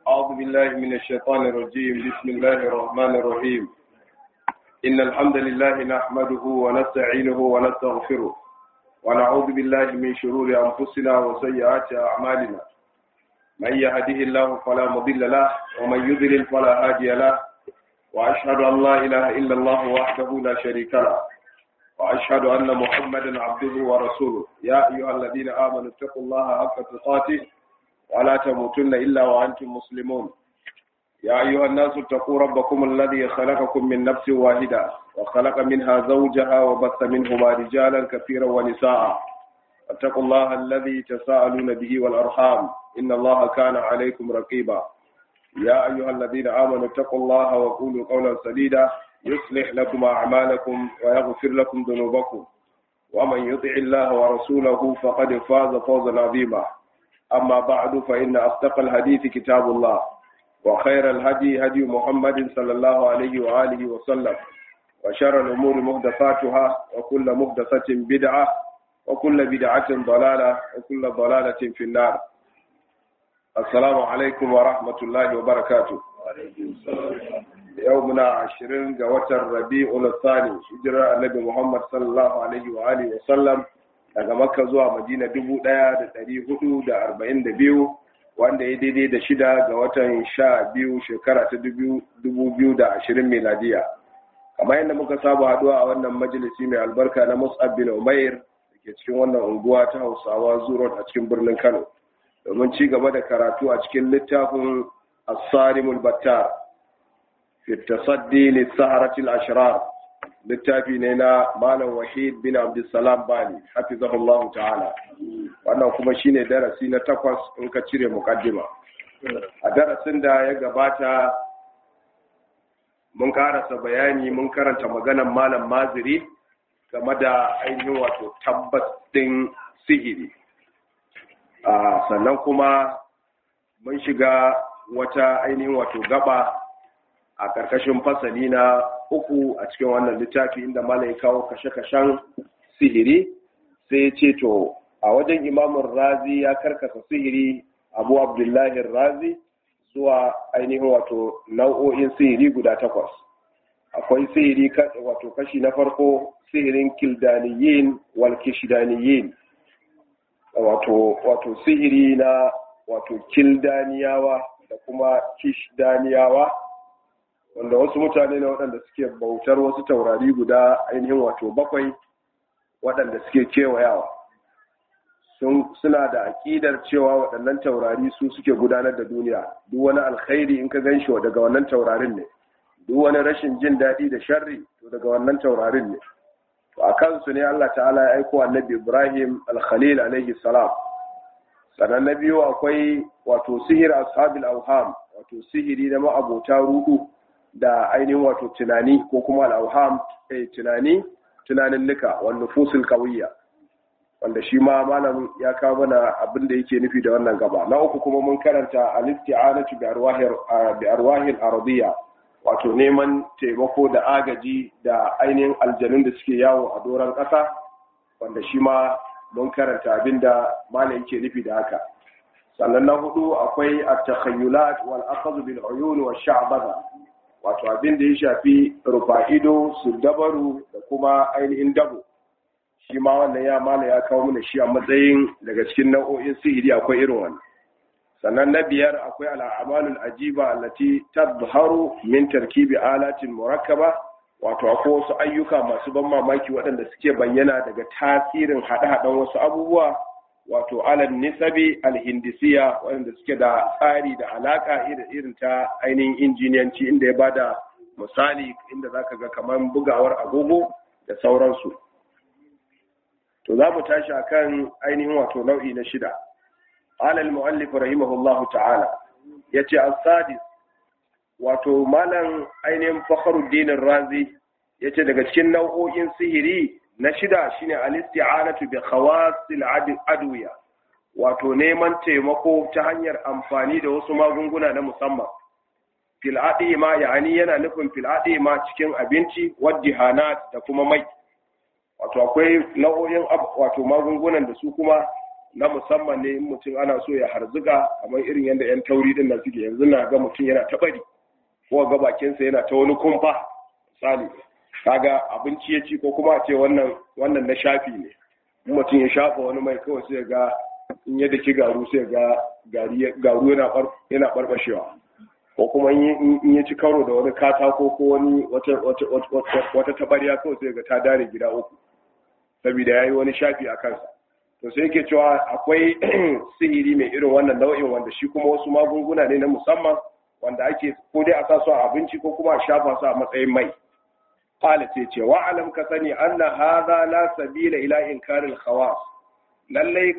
أعوذ بالله من الشيطان الرجيم بسم الله الرحمن الرحيم إن الحمد لله نحمده ونستعينه ونستغفره ونعوذ بالله من شرور أنفسنا وسيئات أعمالنا من يهده الله فلا مضل له ومن يضلل فلا هادي له وأشهد أن لا إله إلا الله وحده لا شريك له وأشهد أن محمدا عبده ورسوله يا أيها الذين آمنوا اتقوا الله حق تقاته ولا تموتن إلا وأنتم مسلمون يا أيها الناس اتقوا ربكم الذي خلقكم من نفس واحدة وخلق منها زوجها وبث منهما رجالا كثيرا ونساء اتقوا الله الذي تساءلون به والأرحام إن الله كان عليكم رقيبا يا أيها الذين آمنوا اتقوا الله وقولوا قولا سديدا يصلح لكم أعمالكم ويغفر لكم ذنوبكم ومن يطع الله ورسوله فقد فاز فوزا عظيما أما بعد فإن أصدق الحديث كتاب الله وخير الهدي هدي محمد صلى الله عليه وآله وسلم وشر الأمور محدثاتها وكل محدثة بدعة وكل بدعة ضلالة وكل ضلالة في النار السلام عليكم ورحمة الله وبركاته يومنا عشرين جوات الربيع الثاني هجرة النبي محمد صلى الله عليه وآله وسلم daga makka zuwa madina dubu ɗaya da ɗari hudu da arba'in da biyu wanda ya daidai da shida ga watan sha biyu shekara ta dubu biyu da ashirin miladiya kamar yadda muka saba haduwa a wannan majalisi mai albarka na mus'ab bin umair da ke cikin wannan unguwa ta hausawa zurot a cikin birnin kano domin ci gaba da karatu a cikin littafin asarimul battar fi tasaddi lissaharatil ashrar littafi ne na malam wahid bin abdulsalam bali hafizahullahu ta'ala wannan kuma shine darasi na takwas in ka cire mukaddima a darasin da ya gabata mun karasa bayani mun karanta maganan malam maziri game da ainihin wato tabbas din sihiri sannan kuma mun shiga wata ainihin wato gaba a ƙarƙashin fasali na uku a cikin wannan littafi inda malai kawo kashe-kashen sihiri sai ce to a wajen imamun razi ya karkasa sihiri abu abdullahi razi zuwa ainihin wato nau'o'in sihiri guda takwas akwai sihiri wato kashi na farko sihirin kildaniyin wal kishidaniyin wato wato sihiri na wato kildaniyawa da kuma kishdaniyawa wanda wasu mutane ne waɗanda suke bautar wasu taurari guda ainihin wato bakwai waɗanda suke kewayawa suna da aƙidar cewa waɗannan taurari su suke gudanar da duniya duk wani alkhairi in ka gan shi daga wannan taurarin ne duk wani rashin jin daɗi da sharri to daga wannan taurarin ne to a kansu ne Allah ta'ala ya aiko annabi Ibrahim al-Khalil alaihi salam sannan na biyu akwai wato sihir ashabil awham wato sihiri na ma'abota rudu da ainihin wato tunani ko kuma al'auham eh tunani tunanin nika wanda fusil kawiyya wanda shi ma malam ya kawo mana abin da yake nufi da wannan gaba na uku kuma mun karanta al-isti'anatu bi arwahir bi arwahil aradiyya wato neman taimako da agaji da ainihin aljanun da suke yawo a doron ƙasa wanda shi ma mun karanta abin da malam yake nufi da haka sannan na hudu akwai at-takhayyulat wal akhadh bil uyun wa sha'bada wato abin da ya shafi rufa'ido su dabaru da kuma ainihin dabo shi ma wannan ya mala ya kawo mana shi a matsayin daga cikin nau'o'in sihiri akwai irin wannan sannan na biyar akwai al'amalul ajiba allati tadharu min tarkibi alatin murakkaba wato akwai wasu ayyuka masu ban mamaki waɗanda suke bayyana daga tasirin haɗe-haɗen wasu abubuwa wato alal nisabi alhindisiya waɗanda suke da tsari da alaka irin ta ainihin injiniyanci inda ya bada misali inda zaka ga kamar bugawar agogo da sauransu to za mu tashi akan ainihin wato nau'i na shida alal muallif rahimahullahu ta'ala yace as-sadis wato malam ainihin fakhruddin razi yace daga cikin nau'o'in sihiri na shida shine al-isti'anatu bi khawasil adwiya wato neman taimako ta hanyar amfani da wasu magunguna na musamman fil ma yani yana nufin fil ma cikin abinci waddihanat da kuma mai wato akwai nau'o'in wato magungunan da su kuma na musamman ne in mutum ana so ya harzuka kamar irin yadda yan tauri din nan suke yanzu na ga mutum yana ta bari ko ga bakinsa yana ta wani kumfa misali kaga abinci ya ci ko kuma a ce wannan wannan na shafi ne in mutum ya shafa wani mai kawai sai ga in ya daki garu sai ga garu yana yana barbashewa ko kuma in ya ci karo da wani katako ko wani wata tabariya kawai sai ga ta dare gida uku saboda ya yi wani shafi a kansa to sai yake cewa akwai sihiri mai irin wannan nau'in wanda shi kuma wasu magunguna ne na musamman wanda ake ko dai a sa su a abinci ko kuma a shafa su a matsayin mai qala ce ce wa alam ka sani anna hadha la sabila ila inkaril khawas lalle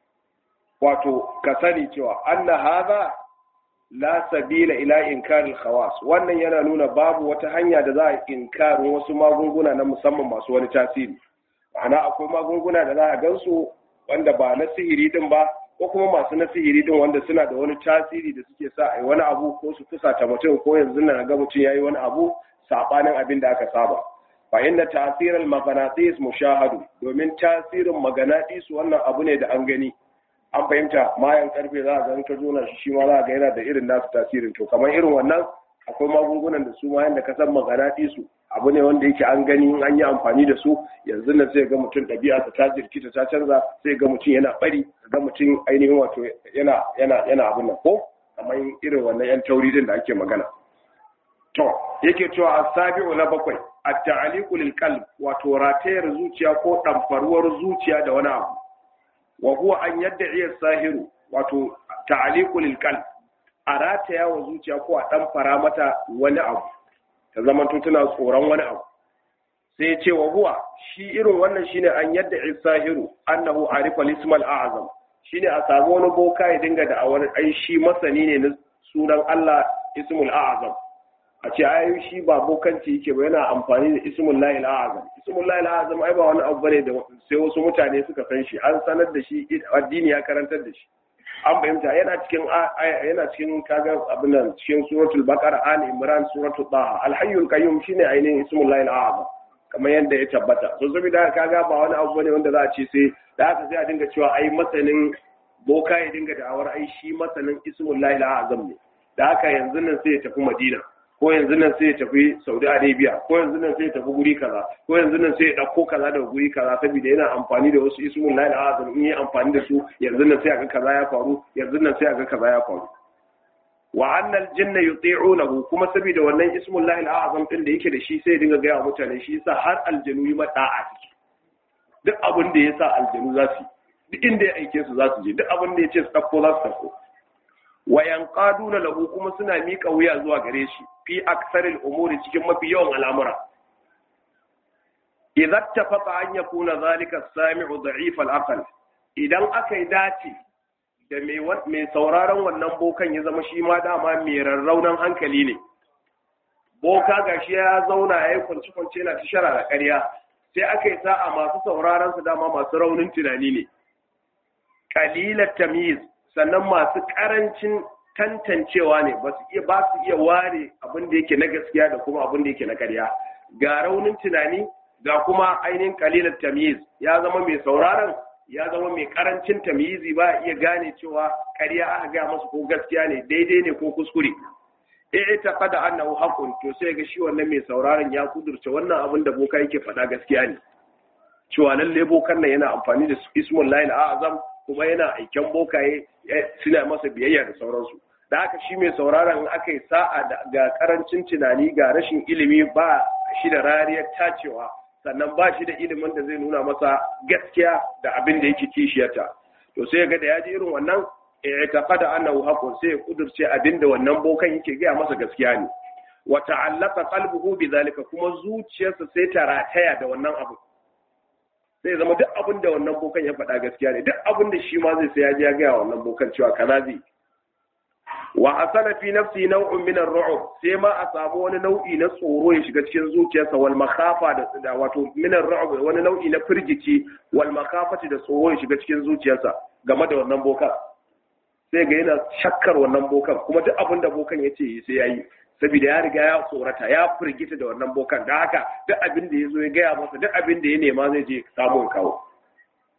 wato ka sani cewa anna hadha la sabila ila inkaril khawas wannan yana nuna babu wata hanya da za a inkarin wasu magunguna na musamman masu wani tasiri ma'ana akwai magunguna da za a gansu wanda ba na sihiri din ba ko kuma masu na sihiri din wanda suna da wani tasiri da suke sa a yi wani abu ko su kusata mutum ko yanzu na ga mutum ya yi wani abu saɓanin abin da aka saba fa inda tasirin maganatis mushahadu domin tasirin maganatis wannan abu ne da an gani an fahimta mayan karfe za a ga ka zo shi shi ma za a ga yana da irin nasu tasirin to kamar irin wannan akwai magungunan da su ma yanda ka san maganatisu abu ne wanda yake an gani in an yi amfani da su yanzu nan sai ga mutum ɗabi'a ta jirkita ta canza sai ga mutum yana bari ga mutum ainihin wato yana yana yana abin nan ko kamar irin wannan yan tauri din da ake magana to yake cewa asabi'u na bakwai at-ta'liqu lil qalb wato ratayar zuciya ko damfaruwar zuciya da wani abu wa huwa an yadda'i sahiru wato ta'liqu lil qalb a rataya wa zuciya ko a damfara mata wani abu ta zama tana tsoron wani abu sai ya ce wa huwa shi irin wannan shine an yadda isahiru annahu arifa lismal a'zam shine a samu wani boka ya dinga da wani ai shi masani ne na sunan Allah ismul a'zam a ce ai shi ba bokanci yake ba yana amfani da ismul lahil a'zam ismul lahil a'zam ai ba wani abu bane da sai wasu mutane suka san shi an sanar da shi addini ya karantar da shi an fahimta yana cikin yana cikin kaga abin nan cikin suratul baqara ali imran suratul taha alhayyul qayyum shine ainihin ismul lahil a'zam kamar yadda ya tabbata so saboda kaga ba wani abu bane wanda za a ce sai da haka sai a dinga cewa ai masanin boka ya dinga da'awar ai shi masanin ismul lahil a'zam ne da haka yanzu nan sai ya tafi madina ko yanzu nan sai ya tafi saudi arabia ko yanzu nan sai ya tafi guri kaza ko yanzu nan sai ya dauko kaza daga guri kaza saboda yana amfani da wasu ismul lahil azam in yi amfani da su yanzu nan sai aga kaza ya faru yanzu nan sai aga kaza ya faru wa annal jinna yuti'unahu kuma saboda wannan ismul lahil azam din da yake da shi sai ya dinga gaya wa mutane shi yasa har aljanu yi mada'a ciki duk abin da yasa aljanu za su duk inda ya aike su za su je duk abin da ya ce su dauko za su dauko wa yanqaduna lahu kuma suna mika wuya zuwa gare shi fi aksaril umuri cikin mafi yawan al'amura idza tafaqa an yakuna zalika as-sami'u da'if al-aql idan aka yi dace da mai mai sauraron wannan bokan ya zama shi ma dama mai rarraunan hankali ne boka gashi ya zauna yayi kwanci kwanci yana ta shara da ƙarya sai aka yi sa'a masu sauraron su dama masu raunin tunani ne qalilat tamyiz sannan masu karancin tantancewa ne ba su iya ba su iya ware abin da yake na gaskiya da kuma abin da yake na ƙarya ga raunin tunani ga kuma ainihin kalilar tamyiz ya zama mai sauraron ya zama mai karancin tamyizi ba iya gane cewa ƙarya aka ga masa ko gaskiya ne daidai ne ko kuskure eh ta fada annahu haqqun to sai ga shi wannan mai sauraron ya kudurce wannan abin da boka yake faɗa gaskiya ne cewa lalle bokan nan yana amfani da ismul lahil a'zam kuma yana aiken bokaye suna masa biyayya da sauransu da haka shi mai sauraron in aka yi sa'a ga karancin tunani ga rashin ilimi ba shi da rariyar tacewa sannan ba shi da ilimin da zai nuna masa gaskiya da abin da yake kishiyarta to sai ga da ya ji irin wannan ya tafada annahu haqqun sai ya kudurce abin da wannan bokan yake gaya masa gaskiya ne wa ta'allaqa qalbuhu bidhalika kuma zuciyarsa sai ta rataya da wannan abu sai zama duk abin da wannan bokan ya faɗa gaskiya ne duk abin da shi ma zai sai ya ji ya gaya wannan bokan cewa kaza zai wa asala fi nafsi naw'un min ar-ru'b sai ma a samu wani nau'i na tsoro ya shiga cikin zuciyarsa wal makhafa da wato min ar-ru'b wani nau'i na firgici wal makhafati da tsoro ya shiga cikin zuciyarsa game da wannan bokan sai ga yana shakkar wannan bokan kuma duk abin da bokan ya ce sai ya yi saboda ya riga ya tsorata ya firgita da wannan bokan da haka duk abin da ya zo ya gaya masa duk abin da ya nema zai je samu kawo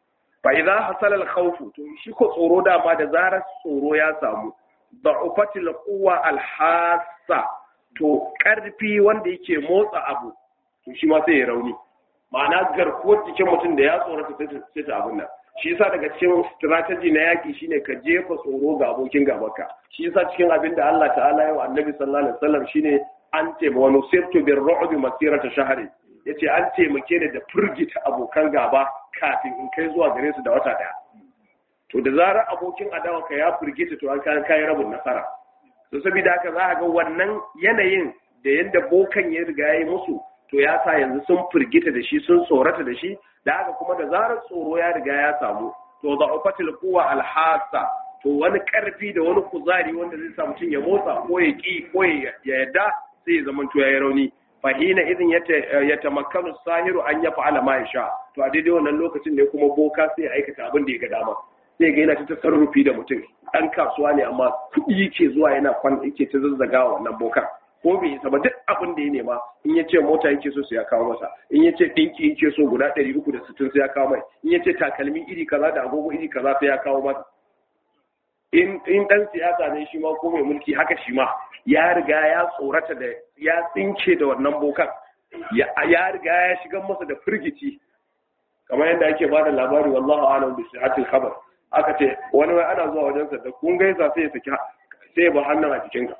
fa idza hasala al-khawf to shi ko tsoro dama da zarar tsoro ya samu da'ufatil quwwa al-hassa to karfi wanda yake motsa abu to shi ma sai ya rauni ma'ana garkuwar jikin mutum da ya tsorata sai ta abin nan shi yasa daga cikin strategy na yaki shine ka jefa tsoro ga abokin gabanka shi yasa cikin abin da Allah ta'ala ya wa annabi sallallahu alaihi wasallam shine an ce wa nusirtu bir ru'bi masirata shahri yace an taimake ni da furgita abokan gaba kafin in kai zuwa gare su da wata daya to da zarar abokin adawa ka ya furgita to an kai kai rabin nasara to saboda haka za ka ga wannan yanayin da yadda bokan ya riga ya yi musu to ya sa yanzu sun firgita da shi sun tsorata da shi da haka kuma da zarar tsoro ya riga ya samu to da ufatil quwa alhasa to wani karfi da wani kuzari wanda zai sa mutum ya motsa ko ya ki ko ya yadda sai ya zama to yayi rauni fahina idin ya tamakkanu sahiru an ya fa'ala ma yasha to a daidai wannan lokacin ne kuma boka sai ya aikata abin da ya ga dama sai ga yana ta tasarrufi da mutum ɗan kasuwa ne amma kuɗi yake zuwa yana kwan yake ta zazzaga wannan bokan ko bai isa ba duk abin da ya nema in ya ce mota yake so sai ya kawo masa in ya ce ɗinki yake so guda ɗari uku da sittin sai ya kawo mai in ya ce takalmi iri kaza da agogo iri kaza sai ya kawo masa in ɗan siyasa ne shi ma ko mai mulki haka shi ma ya riga ya tsorata da ya tsinke da wannan bokan ya riga ya shiga masa da firgici kamar yadda ake ba da labari wallahu alam bi sihatil khabar aka ce wani wai ana zuwa wajen sa da kun gaisa sai ya saki sai ya ba hannun a jikinka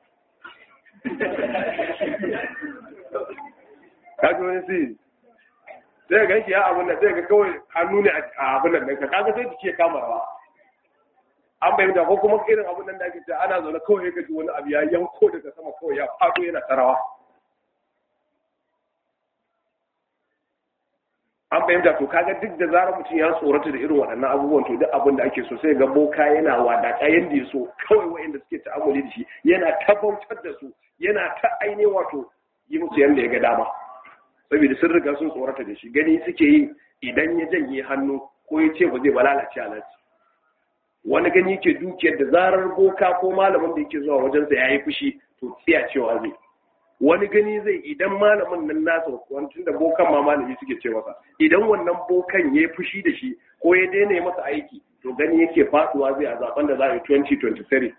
kaji wani si sai ga shi ya abin da sai ga kawai hannu ne a abin nan ɗinka kaga sai jiki ya kama rawa an bayyana ko kuma irin abin nan da ake ce ana zaune kawai ya ji wani abu ya yanko daga sama kawai ya faɗo yana tarawa an fahimta to kaga duk da zarar mutum ya tsorata da irin waɗannan abubuwan to duk abin da ake so sai ga boka yana wadata yanda ya so kawai wa'inda suke ta'amuli da shi yana ta bautar da su yana ta ainihin wato yi musu yanda ya ga dama saboda sun riga sun tsorata da shi gani suke yi idan ya janye hannu ko ya ce ba zai balalace alaci wani gani ke dukiyar da zarar boka ko malamin da yake zuwa wajensa ya yi fushi to tsiya cewa zai wani gani zai idan malamin nan nasa wani da bokan ma malami suke ce masa idan wannan bokan ya fushi da shi ko ya daina masa aiki to gani yake faduwa zai a zaben da za a yi 2023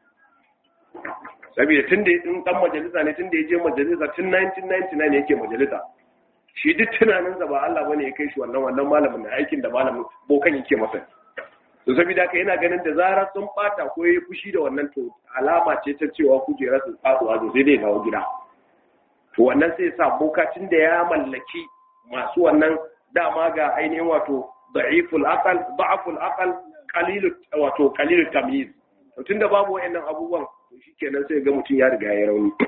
saboda tun da in dan majalisa ne tun da ya je majalisa tun 1999 yake majalisa shi duk tunaninsa ba Allah bane ya kai shi wannan wannan malamin da aikin da malamin bokan yake masa to saboda haka yana ganin da zarar sun bata ko ya fushi da wannan to alama ce ta cewa kujera su faduwa to sai dai dawo gida to wannan sai sa bokacin da ya mallaki masu wannan dama ga ainihin wato da'iful aqal da'aful aqal qalilul wato qalilul tamyiz to tunda babu wayannan abubuwan to shikenan sai ga mutum ya riga ya rauni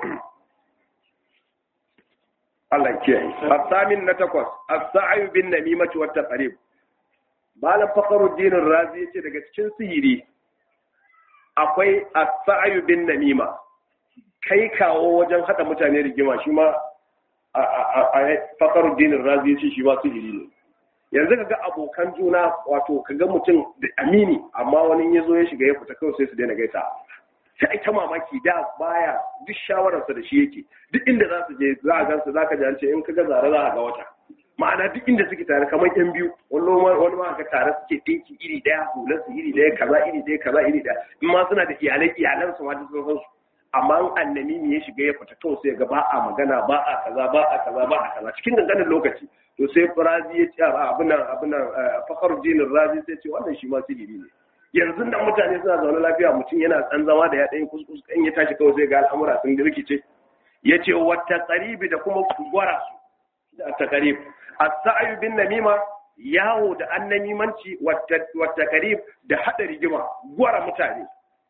Allah kiyaye asamin na takwas as-sa'yu bin namimati wat taqrib malam fakaruddin razi yace daga cikin sihiri akwai as-sa'yu bin namima kai kawo wajen hada mutane rigima shi ma a fakaruddin razi yace shi ba sihiri ne yanzu kaga abokan juna wato kaga mutum da amini amma wani ya zo ya shiga ya fita kawai sai su daina gaisa sai ta mamaki da baya duk shawararsa da shi yake duk inda za su je za a gansu za ka ji an ce in kaga zare za a ga wata ma'ana duk inda suke tare kamar yan biyu wani ma ka tare suke ɗinki iri ɗaya hular su iri ɗaya kaza iri ɗaya kaza iri ɗaya in ma suna da iyalai iyalan su ma duk sun san su amma in annabi ne ya shiga ya fita kawai sai ga ba a magana ba a kaza ba a kaza ba a kaza cikin ganganin lokaci to sai razi ya ce abinan abinan fakar jinin razi sai ce wannan shi ma sihiri ne yanzu da mutane suna zaune lafiya mutum yana tsan zama da ya ɗayin kuskus in ya tashi kawai sai ga al'amura sun rikice ya ce wata ƙaribi da kuma gwara su da ta ƙarib as-sa'yu bin namima yawo da annamimanci wata ƙarib da haɗa rigima gwara mutane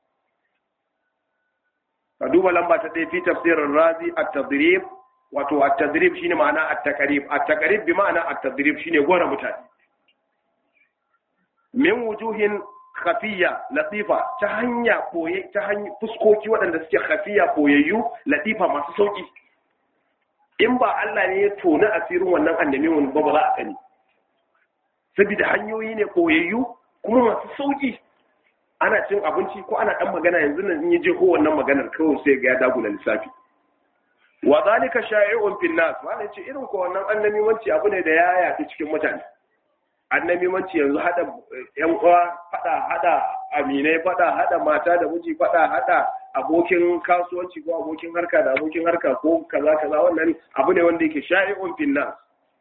ka duba lamba ta ɗaya fi tafsirin razi at-tadrib wato at-tadrib shine ma'ana at-taqrib at-taqrib bi ma'ana at-tadrib shine gwara mutane min wujuhin khafiya latifa ta hanya koye ta hanya fuskoki waɗanda suke khafiya koyayyu latifa masu sauki in ba Allah ne ya tona asirin wannan annabiwun ba ba za a sani saboda hanyoyi ne koyayyu kuma masu sauki ana cin abinci ko ana dan magana yanzu nan in je ko wannan maganar kawai sai ga ya dagula lissafi wa zalika sha'i'un fil nas wala ce irin ko wannan annabiwanci abu ne da ya yafi cikin mutane annamimanci yanzu hada yan uwa fada hada aminai fada hada mata da miji fada hada abokin kasuwanci ko abokin harka da abokin harka ko kaza kaza wannan abu ne wanda yake sha'i'un fil nas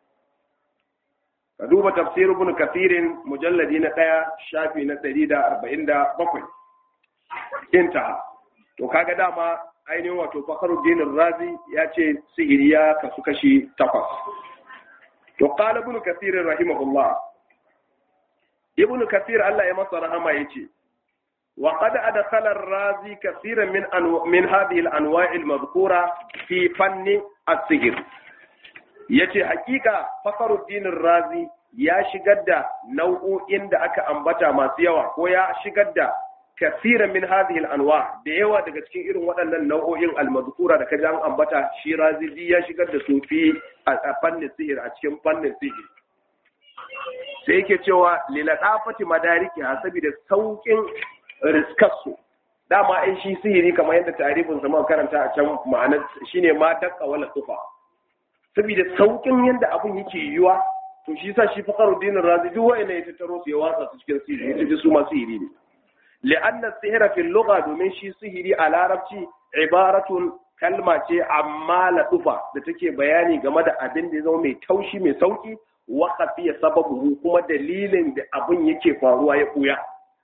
ka duba tafsir ibn kathirin mujalladi na daya shafi na 147 intaha to kaga dama ainihin wato fakhruddin razi ya ce sihiri ya kasu kashi takwas to qala ibn kathir rahimahullah ibn kathir Allah ya masa rahama yace wa qad adkhala ar-razi kaseeran min min hadhihi al-anwa' al-madhkura fi fanni as-sihr yace hakika fakhruddin razi ya shigar da nau'o'in da aka ambata masu yawa ko ya shigar da kasiran min hadhihi al-anwa da yawa daga cikin irin waɗannan nau'o'in al-mazkura da kaji an ambata shi razidi ya shigar da su fi a fannin sihir a cikin fannin sihir sai yake cewa liladafati madariki ha saboda saukin riskarsu dama ai shi sihiri kamar yadda tarifin sa karanta a can ma'anar shine ma dakka wala tufa saboda saukin yadda abun yake yiwa to shi sa shi faqaruddin razi duk wa'ina ya tattaro su ya watsa su cikin sihiri yace su ma sihiri ne لأن السحر في اللغة domin shi sihiri a larabci ibaratun kalma ce amma latufa da take bayani game da abin da ya zama mai taushi mai sauki wa khafiya sababu kuma dalilin da abin yake faruwa ya kuya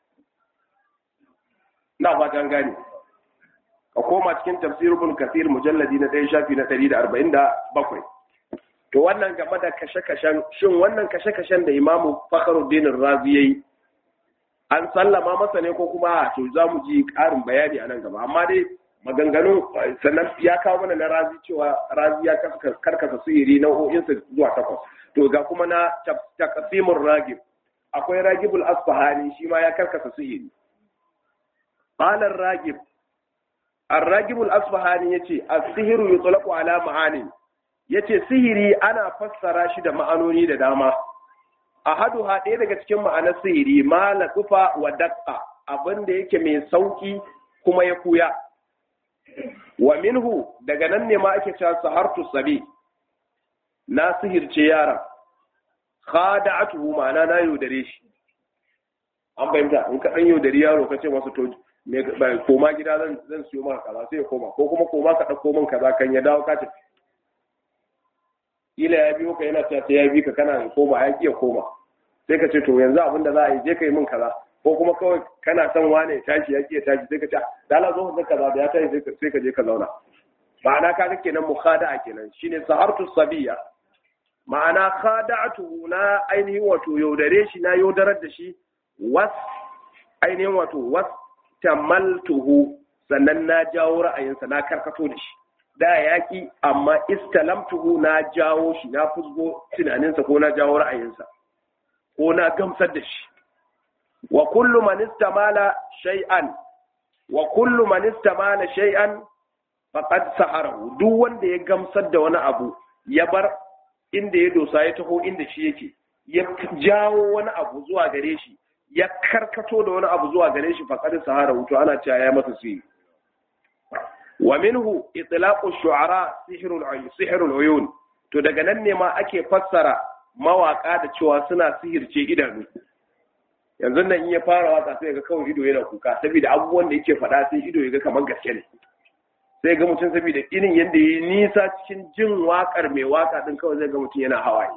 na fatan gane ka koma cikin tafsir ibn kathir mujalladi na 1 shafi na 147 to wannan game da kashe-kashen shin wannan kashe-kashen da imamu fakhruddin razi yayi an sallama masa ne ko kuma to za mu ji ƙarin bayani a nan gaba amma dai maganganun sannan ya kawo mana na razi cewa razi ya karkasa sihiri nau'o'insa zuwa takwas to ga kuma na taqsimur ragib akwai ragibul asfahani shi ma ya karkasa sihiri qala ragib ar-ragibul asfahani yace as-sihru yutlaqu ala ma'ani yace sihiri ana fassara shi da ma'anoni da dama ahaduha ɗaya daga cikin ma'anar sihiri ma laqufa wa daqqa abin da yake mai sauki kuma ya kuya wa minhu daga nan ne ma ake cewa sahartu sabi na sihirce yaron khada'atuhu ma'ana na yaudare shi an fahimta in ka dan yaudari yaro ka ce masa to me koma gida zan zan siyo maka kaza sai ya koma ko kuma koma ka dauko min kaza kan ya dawo ka tafi ila ya biyo ka yana cewa sai ya bi ka kana koma ya kiya koma sai ka ce to yanzu abin da za a yi je ka yi min kaza ko kuma kawai kana son wane tashi ya kiya tashi sai ka ce da Allah zo ka kaza da ya tashi sai ka je ka zauna ma'ana ka ga kenan mukhada'a kenan shine sahartu sabiya ma'ana khada'atuhu na ainihin wato yaudare shi na yaudarar da shi was ainihin wato was tamaltuhu sannan na jawo ra'ayinsa na karkato da shi da yaƙi amma istalamtuhu na jawo shi na fusgo tunaninsa ko na jawo ra'ayinsa ko na gamsar da shi wa kullu man istamala shay'an wa kullu man istamala shay'an faqad saharahu duk wanda ya gamsar da wani abu ya bar inda ya dosa ya taho inda shi yake ya jawo wani abu zuwa gare shi ya karkato da wani abu zuwa gare shi faqad saharahu to ana cewa ya masa sihiri wa minhu itlaqu shu'ara sihrul uyun sihrul uyun to daga nan ne ma ake fassara mawaka da cewa suna sihirce idanu yanzu nan in ya fara waka sai ga kawai ido yana kuka saboda abubuwan da yake faɗa sai ido ya ga kamar gaske ne sai ga mutum saboda irin yadda yi nisa cikin jin wakar mai waka din kawai zai ga mutum yana hawaye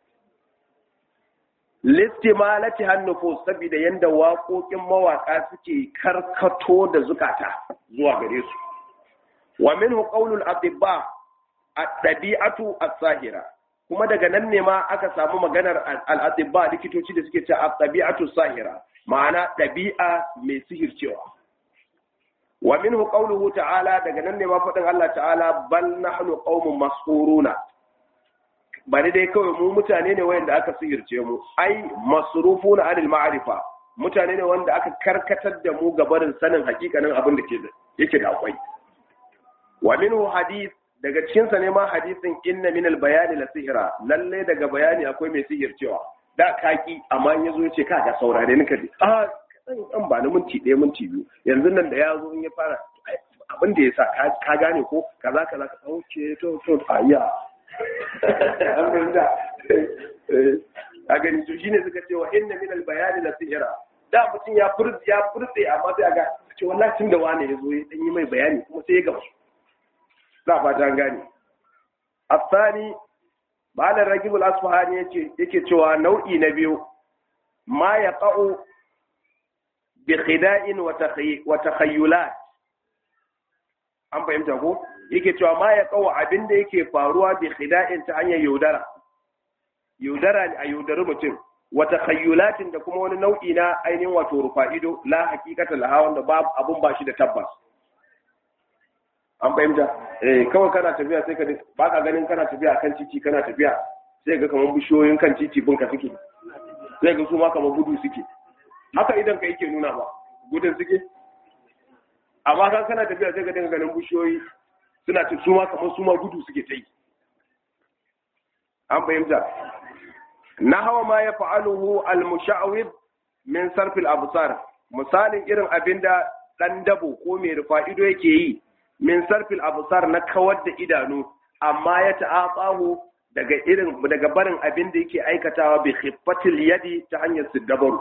listimalati hannufus saboda yadda waƙoƙin mawaka suke karkato da zukata zuwa gare su wa minhu qawlul atibba at-tabi'atu as-sahira kuma daga nan ne ma aka samu maganar al-atibba likitoci da suke cewa at-tabi'atu sahira ma'ana ɗabi'a mai sihircewa wa minhu qawluhu ta'ala daga nan ne ma faɗin Allah ta'ala bal nahnu qaumun mas'uruna bari dai kawai mu mutane ne wanda aka sihirce mu ai masrufuna anil ma'rifa mutane ne wanda aka karkatar da mu gabarin sanin hakikanin abin da ke yake da akwai wa minhu hadith daga cikin sa ne ma hadisin inna min al bayani la sihra lalle daga bayani akwai mai sihircewa da kaki amma in yazo yace ka ga saurare ni ka ji ah dan dan ba ni minti ɗaya minti biyu yanzu nan da yazo in ya fara abin da yasa ka gane ko kaza kaza ka dauke to to ayya a gani to shine suka ce wa inna min al-bayani la sihra da mutum ya furzi ya furze amma sai ga ce wallahi tun da wani ya zo ya dan yi mai bayani kuma sai ya gamsu na fata gane asani malar ragibul asfahani yake yake cewa nau'i na biyu ma ya qa'u bi khida'in wa takhayyulat an fahimta ko yake cewa ma ya qa'u abinda yake faruwa bi khida'in ta hanyar yaudara yaudara ne a yaudari mutum wa takhayyulatin da kuma wani nau'i na ainihin wato rufa'ido la hakikata laha wanda babu abun ba shi da tabbas an fahimta eh kawai kana tafiya sai ka ba ka ganin kana tafiya kan titi kana tafiya sai ga kamar bishiyoyin kan titi bin ka suke sai ga su ma kamar gudu suke haka idan ka yake nuna ba gudun suke amma kan kana tafiya sai ka dinga ganin bishiyoyi suna ta su ma kamar su ma gudu suke ta yi an fahimta na hawa ma ya fa'aluhu al-musha'wib min sarfil absar misalin irin abinda dan dabo ko mai rufa ido yake yi min sarfil absar na kawar da idanu amma ya ta'aqahu daga irin daga barin abin da yake aikatawa bi khiffatil yadi ta hanyar siddabaru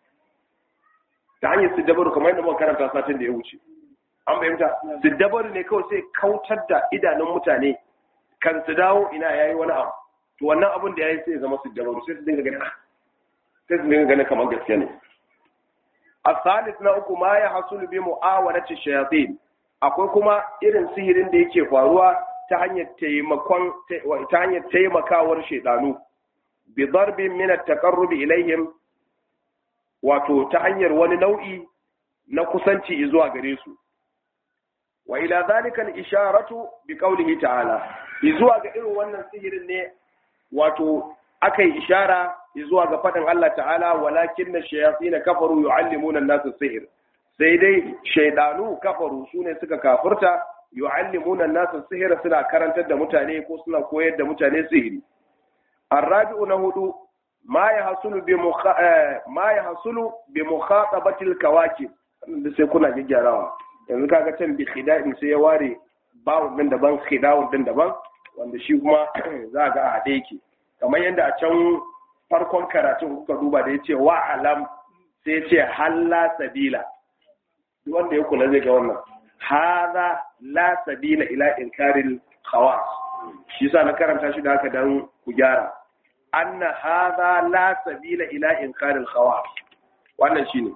ta hanyar siddabaru kamar yadda muka karanta satin da ya wuce an fahimta siddabaru ne kawai sai kautar da idanun mutane kan su dawo ina yayi wani abu to wannan abun da yayi sai ya zama siddabaru sai su dinga ganin sai su dinga ganin kamar gaskiya ne الثالث na uku ma ya hasulu bi mu'awanati shayatin akwai kuma irin sihirin da yake faruwa ta hanyar taimakon ta hanyar taimakawar shaidanu bi darbin min at-taqarrub ilaihim wato ta hanyar wani nau'i na kusanci zuwa gare su wa ila zalika al-isharatu bi qawlihi ta'ala zuwa ga irin wannan sihirin ne wato akai ishara zuwa ga fadin Allah ta'ala walakin ash-shayatin kafaru yu'allimuna an-nasa sihir sai dai shaidanu kafaru su ne suka kafurta yu'allimuna an-nasa sihira suna karantar da mutane ko suna koyar da mutane sihiri arabi'u na hudu ma yahsulu bi ma yahsulu bi mukhatabati al-kawakib da sai kuna gyarawa yanzu kaga can bi khida'in sai ya ware bawun din daban khida'un din daban wanda shi kuma za ga a hade yake kamar yadda a can farkon karatun kuka duba da yace wa alam sai ya ce halla sabila wanda ya kula zai ga wannan hada la sabila ila inkaril khawas shi yasa na karanta shi da haka dan ku gyara anna hada la sabila ila inkaril khawas wannan shine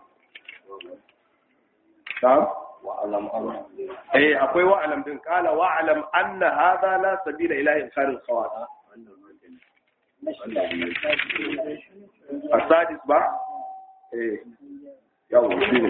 tam eh akwai wa alam din kala wa alam anna hada la sabila ila inkaril khawas asadis ba eh yawo shine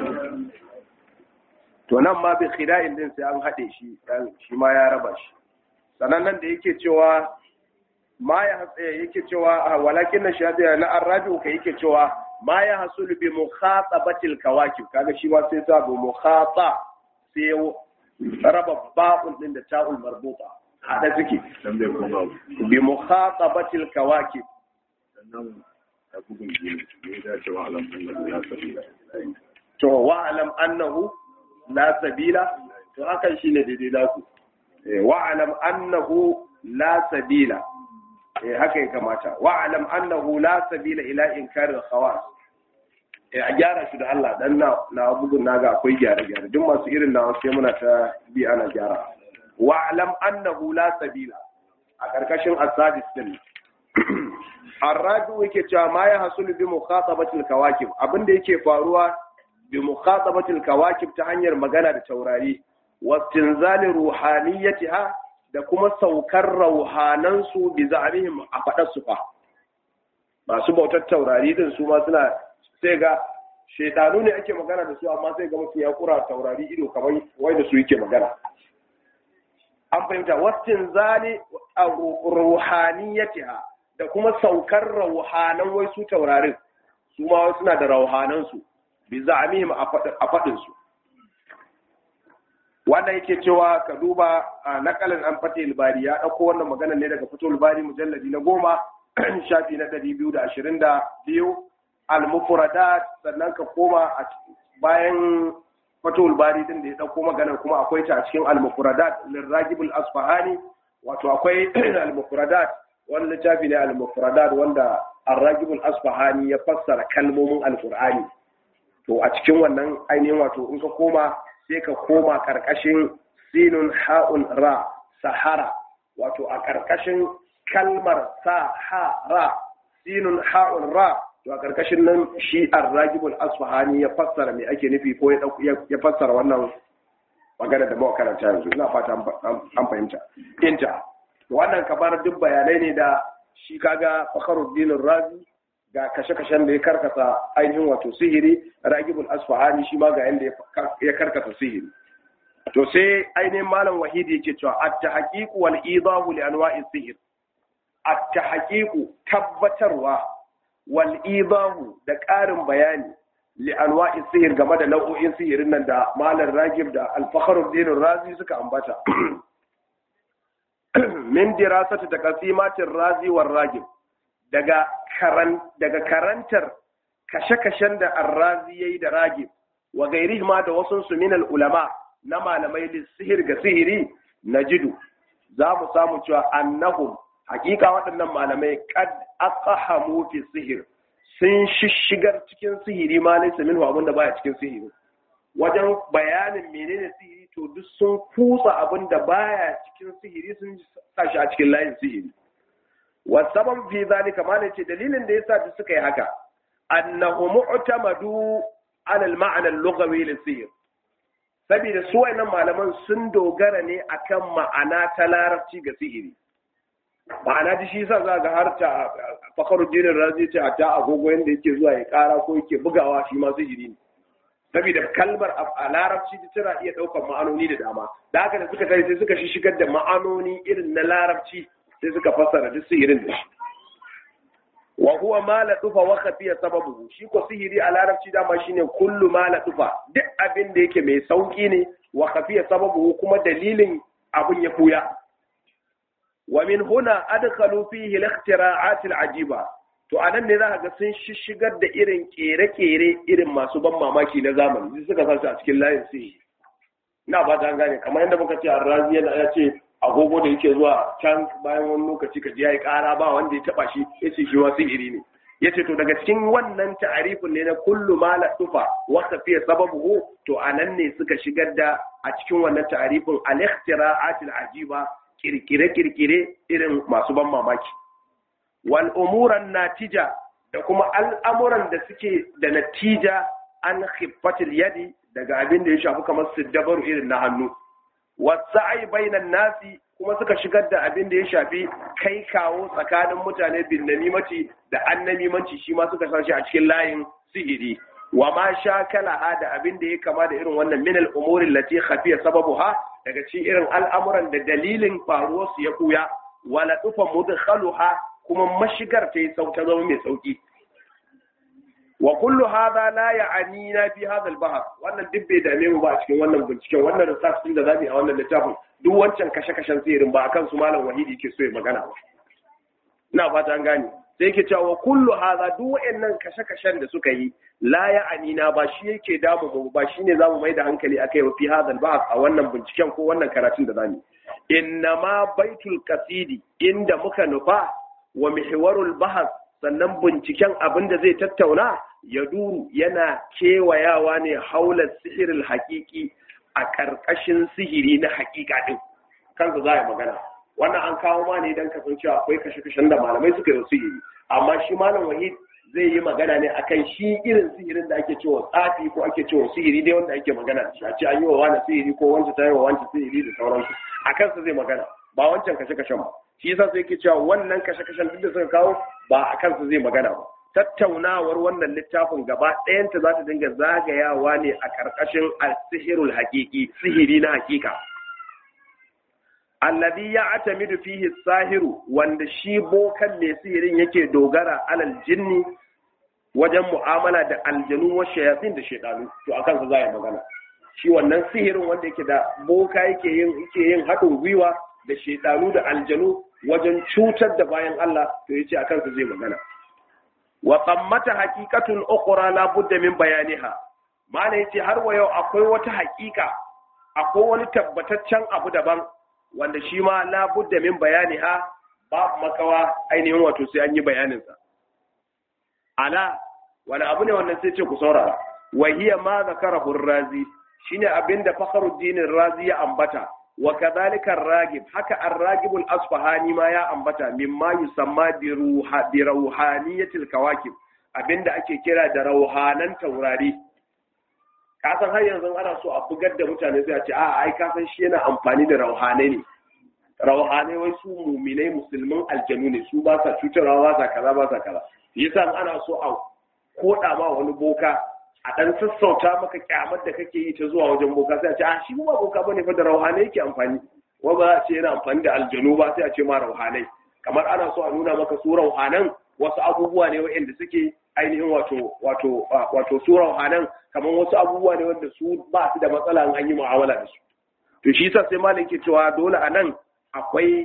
to nan ma bi khida'in din sai an haɗe shi shi ma ya raba shi sannan nan da yake cewa ma ya yake cewa walakin na shafi'a na arrabi'u kai yake cewa ma ya hasulu bi mukhatabatil kawakib kaga shi ma sai sa bi mukhata sai raba ba'un din da ta'ul marbuta hada suke bi mukhatabatil kawakib sannan da bugun biyu ne da cewa alam annahu la sabila to wa alam annahu la sabila to hakan shine daidai da ku wa alam annahu la sabila eh haka ya kamata wa alam annahu la sabila ila inkaril khawas eh a gyara shi da Allah dan na na bugun naga akwai gyare gyare duk masu irin na sai muna ta bi ana gyara wa alam annahu la sabila a karkashin asadis din Arradu yake cewa ma ya hasulu bi mukhatabatil kawakib abinda yake faruwa bi mukhatabatil kawakib ta hanyar magana da taurari wastinzali ruhaniyatiha da kuma saukar rauhanan su bi za'amihim a fadar su fa masu bautar taurari din su ma suna sai ga shedanu ne ake magana da su amma sai ga mutum ya kura taurari ido kamar wai da su yake magana an fahimta wastinzali ruhaniyatiha da kuma saukar rauhanan wai su taurarin su ma wai suna da rauhanan su bi za'amihim a faɗin su wannan yake cewa ka duba a nakalin an fata bari ya ɗauko wannan magana ne daga fito bari mujalladi na goma shafi na ɗari biyu da ashirin da biyu al-mufradat sannan ka koma a bayan fito bari din da ya ɗauko magana kuma akwai ta a cikin al-mufradat lirragibul asfahani wato akwai al-mufradat wani littafi ne al-mufradat wanda ar-ragibul asfahani ya fassara kalmomin alqur'ani to a cikin wannan ainihin wato in ka koma sai ka koma karkashin sinun ha'un ra sahara wato a karkashin kalmar sahara sinun ha'un ra to a karkashin nan shi ar-ragibul asfahani ya fassara me ake nufi ko ya fassara wannan magana da muka karanta yanzu ina fata an fahimta inta wannan kamar duk bayanai ne da shi kaga Fakhruddin Razi ga kashe-kashen da ya karkasa ainihin wato sihiri Ragibul Asfahani shi ma ga yanda ya karkasa sihiri to sai ainihin malam wahidi yake cewa at-tahqiq wal idahu li anwa'i sihir at-tahqiq tabbatarwa wal idahu da ƙarin bayani li anwa'i sihir game da nau'o'in sihirin nan da malam Ragib da Al-Fakhruddin Razi suka ambata min dirasati da kasimatin razi war ragib daga karan daga karantar kashe-kashen da arrazi yayi da ragib wa gairihi ma da wasu su min ulama na malamai sihir ga sihiri najidu za mu samu cewa annahum hakika waɗannan malamai kad aqahamu fi sihir sun shishigar cikin sihiri ma laysa minhu abin da baya cikin sihiri wajen bayanin menene sihiri to duk sun kutsa abin da baya cikin sihiri sun sashi a cikin layin sihiri wasaban fi zalika ma ce dalilin da yasa duk suka yi haka annahu mu'tamadu ala al-ma'na al-lughawi lis-sihr saboda su wayannan malaman sun dogara ne akan ma'ana ta larabci ga sihiri ma'ana da shi yasa za ga har ta Fakhruddin Razi ce ta agogo yanda yake zuwa ya kara ko yake bugawa shi ma sihiri ne saboda kalmar a larabci tana iya ɗaukar ma'anoni da dama da haka da suka tare sai suka shigar da ma'anoni irin na larabci sai suka fassara duk sihirin da shi wa huwa ma la tufa wa khafiya sababu shi ko sihiri a larabci dama shine kullu ma la tufa duk abin da yake mai sauki ne wa khafiya sababu kuma dalilin abun ya fuya wa min huna adkhalu fihi al-ikhtira'at al-ajiba to a nan ne za ga sun shigar da irin kere-kere irin masu ban mamaki na zamani su suka sa a cikin layin sai ina ba ta gane kamar yadda muka ce a razi yana ya ce agogo da yake zuwa can bayan wani lokaci ka ji ya yi kara ba wanda ya taba shi ya ce shi wasu iri ne ya ce to daga cikin wannan ta'arifin ne na kullu ma la tufa wa fiye sababu to a nan ne suka shigar da a cikin wannan ta'arifin al-ikhtira'atil ajiba kirkire-kirkire irin masu ban mamaki wal umuran natija da kuma al'amuran da suke da natija an khiffatil yadi daga abin da ya shafi kamar siddabaru irin na hannu wasa'i bainan nasi kuma suka shigar da abin da ya shafi kai kawo tsakanin mutane bin namimaci da annamimanci shi ma suka sashi a cikin layin sihiri wa ma sha kala da abin da ya kama da irin wannan minal umurin lati khafiya sababuha daga cikin irin al'amuran da dalilin faruwarsu ya kuya wala tufa mudkhaluha kuma mashigar ta yi sauta zama mai sauki wa kullu hadha la ya'nina fi hadha al-bahth wannan duk bai dame mu ba a cikin wannan binciken wannan research din da zamu yi a wannan littafin duk wancan kashe-kashen sihirin ba akan su malam wahidi yake so ya magana ba ina fata an gane sai yake cewa wa kullu hadha duk wayannan kashe-kashen da suka yi la ya'nina ba shi yake damu mu ba shine zamu mai da hankali akai wa fi hadha al-bahth a wannan binciken ko wannan karatun da zamu yi innama baitul qasidi inda muka nufa wa mihwarul bahth sannan binciken abin da zai tattauna ya duru yana kewayawa ne haular sihirin haƙiƙi a ƙarƙashin sihiri na haƙiƙa ɗin kansa za a magana wannan an kawo ma ne don kasancewa akwai kashe-kashen da malamai suka yi sihiri amma shi malam wahid zai yi magana ne akan shi irin sihirin da ake cewa tsafi ko ake cewa sihiri dai wanda ake magana da shi a ce an yi wa wani sihiri ko wancan ta yi wa wancan sihiri da sauransu a kansa zai magana ba wancan kashe-kashen ba shi yasa sai yake cewa wannan kashe-kashen duk da suka kawo ba a kansa zai magana ba tattaunawar wannan littafin gaba ɗayanta za ta dinga zagayawa ne a ƙarƙashin al-sihirul haƙiƙi sihiri na haƙiƙa alladhi ya'tamidu fihi sahiru wanda shi bokan mai sihirin yake dogara alal jinni wajen mu'amala da aljanu wa shayatin da shedanu to akan sa za ya magana shi wannan sihirin wanda yake da boka yake yin yake yin haɗin gwiwa da shedanu da aljanu wajen cutar da bayan Allah to yace akan sa zai magana wa tsammata haqiqatun ukhra la budda min bayaniha mana yace har wa yau akwai wata haƙiƙa akwai wani tabbataccen abu daban wanda shi ma la budda min bayaniha babu makawa ainihin wato sai an yi bayanin sa ala wani abu ne wannan sai ce ku saurara wa hiya ma zakarahu razi shine abinda fakhruddin razi ya ambata wa kadhalika ragib haka ar-ragib al-asfahani ma ya ambata mimma yusamma bi ruha bi ruhaniyatil kawakib abinda ake kira da rauhanan taurari ka san har yanzu ana so a bugar da mutane sai a ce a ai ka san shi yana amfani da rauhanai ne rauhanai wai su muminai musulmin aljanu ne su ba sa cutarwa ba sa kaza ba sa kaza yasa ana so a koda ma wani boka a dan sassauta maka kyamar da kake yi ta zuwa wajen boka sai a ce a shi ba boka bane fa da rauhanai yake amfani wa ba a ce yana amfani da aljanu ba sai a ce ma rauhanai kamar ana so a nuna maka su rauhanan wasu abubuwa ne waɗanda suke ainihin wato wato wato su rauhanan kamar wasu abubuwa ne wanda su ba su da matsala an yi mu'amala da su to shi yasa sai malam ke cewa dole a nan akwai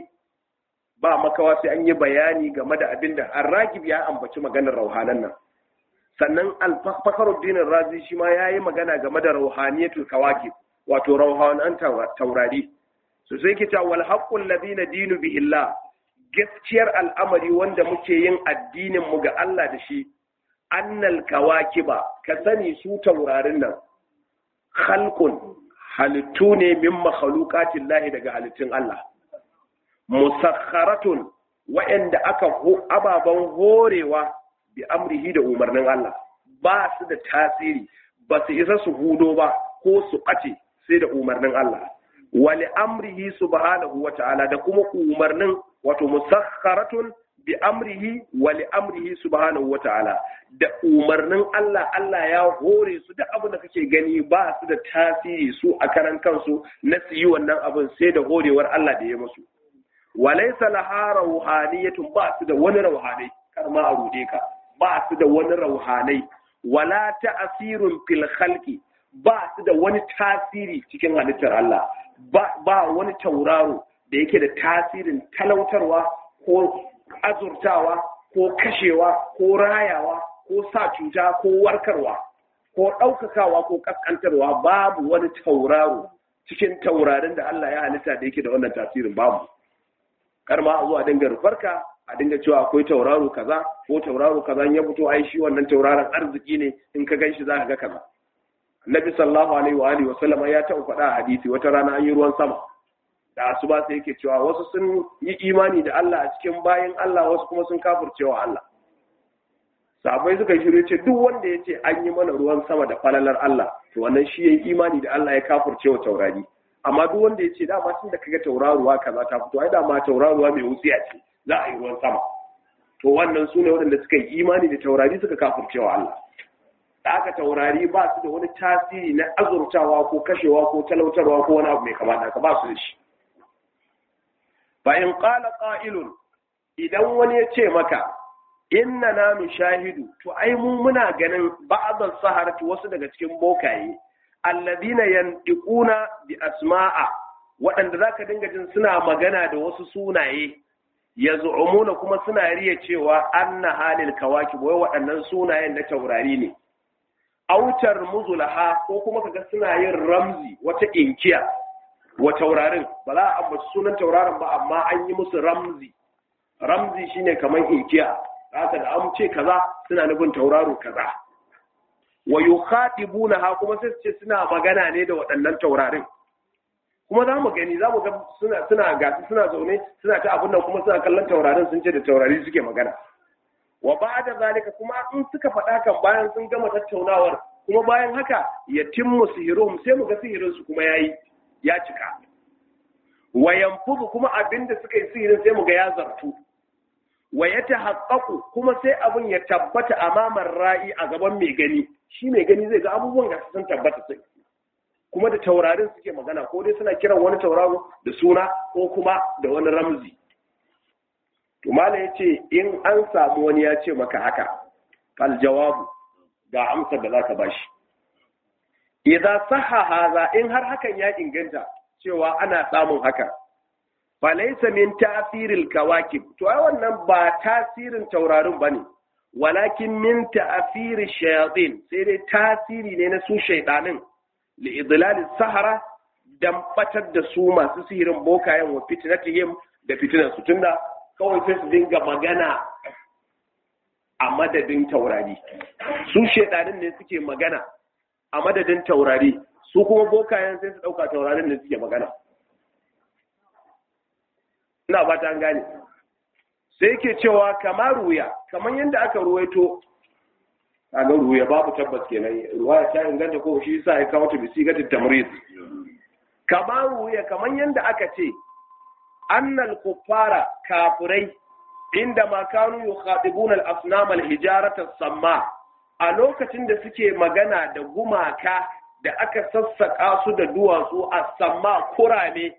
ba makawa sai an yi bayani game da abin da arragib ya ambaci maganar rauhanan nan sannan alfakaruddin razi shi ma ya yi magana game da rauhaniyatul kawakib wato rauhanan taurari su sai ke cewa wal haqqul ladina dinu bi illah gaskiyar al'amari wanda muke yin addinin mu ga Allah da shi annal kawakiba ka sani su taurarin nan khalqun halittu ne min makhluqatin lahi daga halittun Allah musakharatun wa'anda aka ababan horewa bi amrihi da umarnin Allah ba su da tasiri ba su isa su hudo ba ko su ɓace sai da umarnin Allah wali amrihi subhanahu wa ta'ala da kuma umarnin wato musakharatun bi amrihi wa li amrihi subhanahu wa ta'ala da umarnin Allah Allah ya hore su duk abin da kake gani ba su da tasiri su a karan kansu na su yi wannan abin sai da horewar Allah da ya musu walaysa laha ruhaniyatun ba su da wani rauhanai kar ma a rude ka ba su da wani rauhanai wala ta'asirun fil khalqi ba su da wani tasiri cikin halittar Allah ba, ba wani tauraro da yake da tasirin talautarwa ko azurtawa ko kashewa ko rayawa ko sa cuta ko warkarwa ko ɗaukakawa ko ƙasƙantarwa babu wani tauraro cikin taurarin da Allah ya halitta da yake da wannan tasirin babu kar ma a zo a dinga rufarka a dinga cewa akwai tauraro kaza ko tauraro kaza ya fito ai shi wannan tauraron arziki ne in ka ganshi za ka ga kaza annabi sallallahu alaihi wa alihi wa sallama ya taɓa faɗa a hadisi wata rana an yi ruwan sama da asuba sai yake cewa wasu sun yi imani da Allah a cikin bayan Allah wasu kuma sun kafircewa Allah sahabbai suka shiru ce duk wanda ya ce an yi mana ruwan sama da falalar Allah to wannan shi ya yi imani da Allah ya kafircewa taurari amma duk wanda ya ce dama tun da kaga tauraruwa kaza ta fito ai dama tauraruwa mai wutsiya ce za a yi ruwan sama to wannan su ne waɗanda suka yi imani da taurari suka kafircewa Allah da aka taurari ba su da wani tasiri na azurtawa ko kashewa ko talautarwa ko wani abu mai kama da ba su da shi fa'in ƙala ƙa'ilun idan wani ya ce maka, inna na mu shahidu, to ai mu muna ganin ba'azan saharati wasu daga cikin bokaye, alladina yantiquna bi asma'a waɗanda za ka dinga jin suna magana da wasu sunaye, ya zu'umuna kuma suna riya cewa anna halil kawaki wai waɗannan sunayen na taurari ne. Autar muzulaha ko kuma kaga suna yin ramzi wata inkiya wa taurarin ba za a ambaci sunan taurarin ba amma an yi musu ramzi ramzi shine kamar inkiya haka da an ce kaza suna nufin tauraro kaza wa yukhatibuna ha kuma sai ce suna magana ne da waɗannan taurarin kuma za mu gani za mu ga suna suna gasi suna zaune suna ta abin nan kuma suna kallon taurarin sun ce da taurari suke magana wa ba'da zalika kuma in suka faɗa kan bayan sun gama tattaunawar kuma bayan haka ya timmu sihiruhum sai mu ga sihirin su kuma yayi ya cika wayan fudu kuma abinda suka yi sihirin sai mu ga ya zartu wa ya tahaqqaqu kuma sai abin ya tabbata amaman ra'i a gaban mai gani shi mai gani zai ga abubuwan ga sun tabbata sai kuma da taurarin suke magana ko dai suna kiran wani tauraro da suna ko kuma da wani ramzi to mala yace in an samu wani ya ce maka haka fal jawabu ga amsar da zaka bashi idza sahha hadha in har hakan ya inganta cewa ana samun haka falaysa min ta'thiril kawakib to ai wannan ba tasirin taurarin bane walakin min ta'thiri shayatin sai dai tasiri ne na su shaydanin li idlal sahara dan batar da su masu sihirin bokayen wa fitnatihim da fitinan su tunda kawai sai su dinga magana a madadin taurari su shedanin ne suke magana a madadin taurari su kuma bokayen sai su dauka taurarin ne suke magana ina ba ta gane sai yake cewa kamar ruya kamar yadda aka ruwaito kaga ruya babu tabbas kenan ruwaya ta inganta ko shi yasa ya kawo ta bisi ga tamrid kamar ruya kamar yadda aka ce annal kuffara kafirai inda ma kanu yukhatibuna al-asnam al-hijarata samma a lokacin da suke magana da gumaka da aka sassaka su da duwatsu a samma kurame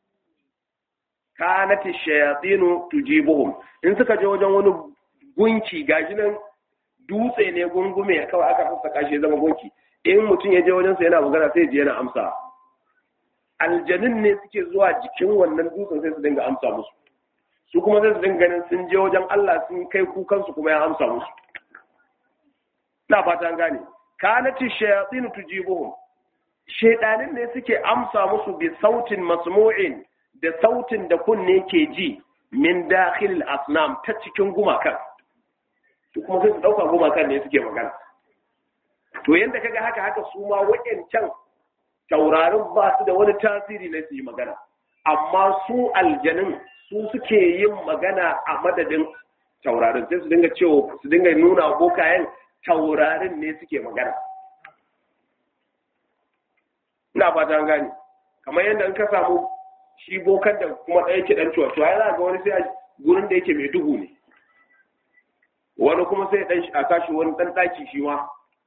kanati shayatinu tujibuhum in suka je wajen wani gunki gashi nan dutse ne gungume kawai aka sassaka shi zama gunki in mutum ya je wajen sa yana magana sai je yana amsa aljanin ne suke zuwa jikin wannan dutsen sai su dinga amsa musu su kuma sai su dinga ganin sun je wajen Allah sun kai kukansu kuma ya amsa musu ina fata an gane kanati shayatin tujibuhum shedanin ne suke amsa musu bi sautin masmu'in da sautin da kunne ke ji min dakhil asnam ta cikin gumakan su kuma sai su dauka gumakan ne suke magana to yanda kaga haka haka su ma wayancan taurarin ba su da wani tasiri na su yi magana amma su aljanin su suke yin magana a madadin taurarin sai su dinga cewa su dinga nuna bokayen taurarin ne suke magana ina fata an gane kamar yadda in ka samu shi bokan da kuma ɗaya ke ɗan cuwa ya za ga wani sai a gurin da yake mai duhu ne wani kuma sai ɗan a kashi wani ɗan ɗaki shi ma